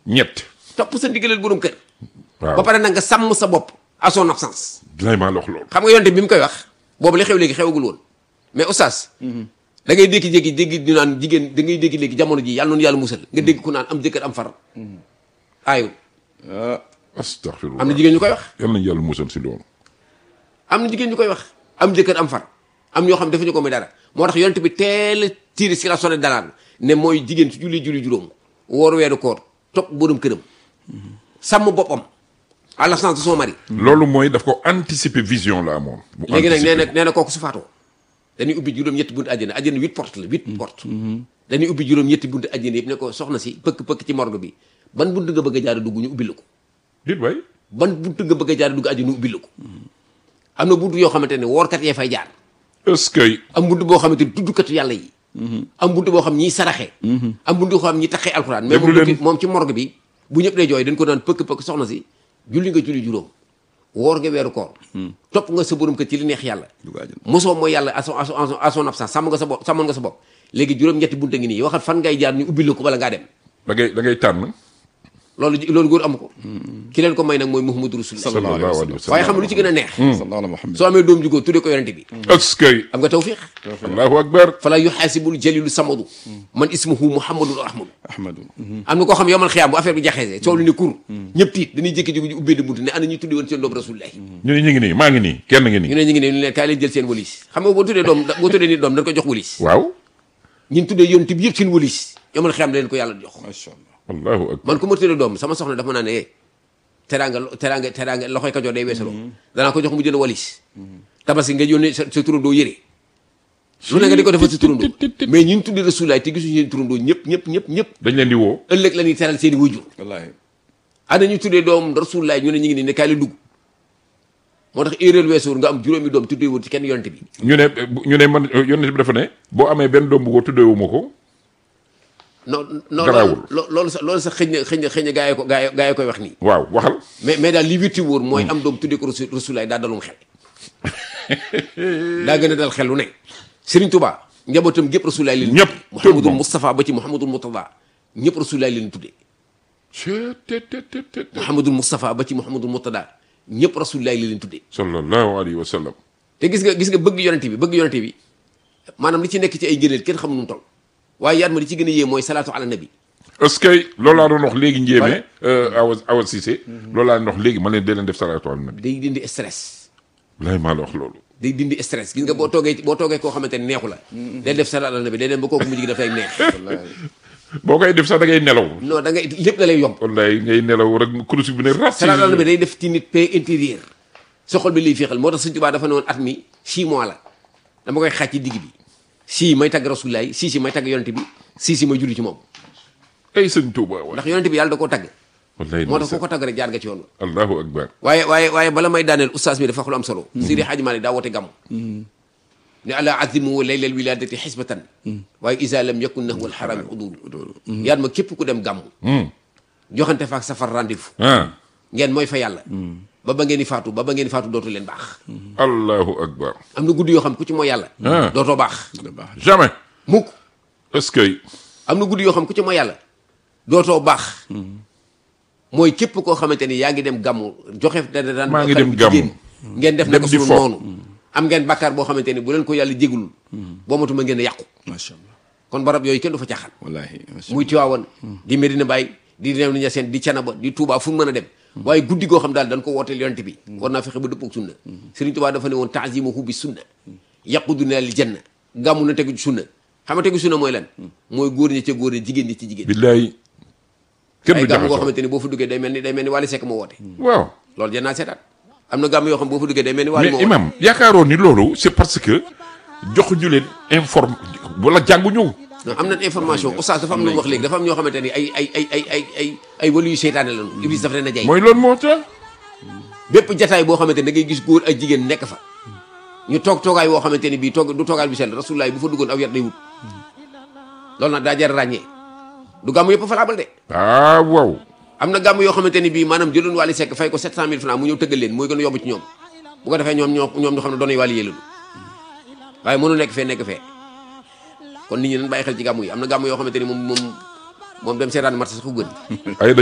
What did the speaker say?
ñett topp sa ndigalal borom kër waaw ba pare nag nga sàmm sa bopp à son absence dinay maa la wax loolu xam nga yonte bi mu koy wax boobu li xew léegi xewagul woon mais oustaz da ngay dékki-jékki dégg ñu naan jigéen da ngay dégg léegi jamono ji yàlla noonu yàlla musal nga dégg ku naan am jëkkër am far aayul ah astaghfirullah am na jigéen ñu koy wax yal nañu yàlla musal si loolu am na jigéen ñu koy wax am jëkkër am far am ñoo xam defuñu ko muy dara moo tax yonte bi teel a tiiri si la sonné dalaan ne mooy jigéen su julli julli juróom woor weeru koor topp borom këram sàmm boppam à l'absence de son mari loolu mooy daf ko anticiper vision la amoon bu léegi nag nee anticiper. na nee na kooku su faatoo dañuy ubbi juróom-ñetti buntu àjjana àjjana huit porte la huit porte dañuy ubbi juróom-ñetti buntu àjjana yëpp ne ko soxna si pëkk-pëkk ci morgue bi ban buntu nga bëgg a jaar dugg ñu ubbi la ko dit waay ban buntu nga bëgg a jaar dugg àjjana ñu ubbi la ko am na buntu yoo xamante ne woorkat yee fay jaar est-ce que am buntu boo xamante ni tuddkatu yàlla yi am buntu boo xam ñiy saraxe am buntu boo xam ñi taxee alxuraan mais Déglu moom leen. ci moom ci morgue bi bu ñëpp dee jooy dañ ko naan pëkk-pëkk soxna si julli nga julli juróom woor nga weeru koor topp nga sa borom kër ci li neex yàlla dugg àjjana. mosoo mooy yàlla à son à son à son- à son absence sàmm nga sa bopp sàmmoon nga sa bopp léegi juróom-ñetti bunta ngi nii waxal fan ngay jaar ñu ubbi la ko bala ngaa dem da ngay da ngay tànn loolu ji- loolu góor amu ko ki leen ko may nag mooy Muhammadu Rasulullah sallallahu alayhi wa sallallahu alayhi wa sallam waaye xam nga lu ci gën a neex sallallahu ala Muhammad soo amee doom ju góor tuddee ko yonente bi est-ce que am nga tawfiq allahu akbar fala yuxaasibul jalilu samadu man ismuhu muhammadul ahmadu ahmadu am na koo xam yomal xiyaam bu affaire bi jaxeesee coow lu ne kur ñëpp tiit dañuy jékki-jékki ñu ubbee di bunt ne ana ñuy tuddi woon seen doom rasulullahi ñu ne ñu ngi nii maa ngi nii kenn ngi ñu nii ne ñu ngi ne ñu leen kaay leen jël seen walis xam nga boo tuddee doom boo tuddee nit doom dañ ko jox walis waaw ñun tuddee yonent bi yëpp seen walis yomal xiyaam da leen ko yàlla jox macha allah allahu akbar man ku ma tuddee doom sama soxna dafa ma naan ne eh teraanga teraanga teraanga loxoy ka jox day weesaloo danaa ko jox mu jënd walis tabaski nga yónnee sa sa turandoo yére lu ne nga di ko defal sa turandoo mais ñun tuddee rasulullahi te gisuñu seen turandoo ñëpp ñëpp ñëpp ñëpp dañ leen di woo ëllëg la ñuy teral seen i wayjur wallaahi ana ñu tuddee doom rasulullahi ñu ne ñu ngi nii ne kaay la dugg moo tax erreur weesuwul nga am juróomi doom tuddee woon ci kenn yonte bi ñu ne ñu ne man yonent bi dafa ne boo amee benn doom bu ko tuddeewuma ko non non Garaawul. loolu loolu sax loolu sax xëy na xëy na xëy na gaa yi ko gaa yi gaa yi koy wax nii waaw waxal mais mais daal li wirti wóor mooy am doom tuddee ko rasul rasulullahi daa dalum xel daa gën a dal xel lu ne Serigne Touba njabootam gépp rasulullahi leen Ñëpp, tuddee. tout le Mouhamadul monde. Moustapha ba ci Mouhamadul Murtada ñëpp rasulullahi leen tuddee Cee te te te te te. Mouhamadul Moustapha ba ci Mouhamadul Murtada ñëpp rasulullahi leen tuddee sallallahu alayhi wa sallam te gis nga gis nga bëgg yonente bi bëgg yonente bi maanaam li ci nekk ci ay gëneel kenn xamul nu mu toll waaye yaat ma li ci gën a yee mooy salaatu ala nabi est-ce que loolu laa doon wax léegi njéeme awa awa Cissé loolu laa doon wax léegi ma leen dee leen def salaatu ala nabi day dindi stress lay maa la wax loolu day dindi stress gis nga boo toogee boo toogee koo xamante ne neexu la day def salaatu ala nabi day dem ba kooku mujj gi dafay neex wallaahi boo koy def sax da ngay nelaw non da ngay lépp da lay yomb wallaay ngay nelaw rek kurus bi ne ras salaatu ala nabi day def ci nit paix intérieur sa xol bi lay féexal moo tax Sëñ Tuubaa dafa ne woon at mi 6 mois la dama koy xaaj ci digg bi sii may tagg rasulullaay sii si may tagg yonente bi sii si may julli ci moom ay sëñ Tuuba wa ndax yonente bi yàlla da koo tagg wallaay moo tax ndeysaan. ku ko tagg rek jaar nga ci yoon wa allahu akbar waaye waaye waaye bala may daaneel oustaz mi dafa wax lu am solo Seydi Hadji Malick daa woote gàmm ne ala azimu laylal wiladati xisbatan waaye isa lam yakun nahwa alxarami udulu yaat ma képp ku dem gàmm joxante faak safar rendez-vous ah ngeen mooy fa yàlla ba ba ngeen di faatu ba ba ngeen di faatu dootu leen baax allahu akbar am na guddi yoo xam ku ci mooy yàlla Ah. dootoo baax dina baax jamais mukk est-ce que am na guddi yoo xam ku ci mooy yàlla dootoo baax mooy képp koo xamante ni yaa ngi dem gàmmu joxe da daan Maa ngi dem gàmmu. ngeen def Dem naka di sunu fo. noonu am ngeen bàkkaar boo xamante ni bu leen ko yàlla jégulul boo matuma ngeen a yàqu macha allah kon barab yooyu kenn du fa caaxaan wallaahi macha muy Tiwaawan di Medina Baye di Réew Niassène di Canaba di Touba fu mu mën a dem waaye guddi goo xam daal dañ ko wooteel yonent bi war naa fexe ba dëppoog sunna Serigne Touba dafa ne woon taazimuhu bi sunna yaquduna lil janna gàmmu na tegu ci sunna xam nga tegu sunna mooy lan mooy góor ñi ca góor ñi jigéen ñi ci jigéen billaay kenn ay du gàmm goo jaxasoo xamante ni boo fa duggee day mel ni day mel ni Wally Seck moo woote waaw loolu jën naa seetaat am na gàmm yoo xam boo fa duggee day mel ni Wally moo mais woote imam yaakaaroon ni loolu c'est parce que joxuñu leen informe wala jànguñu non am na information oustaz dafa am lu mu wax léegi dafa am ñoo xamante ni ay ay ay ay ay ay ay walu yu seytaane lañu iblis dafa leen a jay mooy loolu moo tax bépp jataay boo xamante ni da ngay gis góor ak jigéen nekk fa ñu toog toogaay boo xamante ni bii toog du toogaay bu sell rasulullah bu fa duggoon aw yat day wut loolu nag daa jar a ràññee du gàmm yëpp fa laabal de ah waaw am na gàmm yoo xamante ni bii maanaam jëloon Wally Seck fay ko 700000 francs mu ñëw tëggal leen mooy gën a yomb ci ñoom bu ko defee ñoom ñoo ñoom ñu xam ne doonay Wally yee lañu waaye mënu nekk fee nekk fee kon nit ñi nañ bàyyi xel ci gàmm yi am na gàmm yoo xamante ni moom moom moom dem seetaan match sax ko gën ay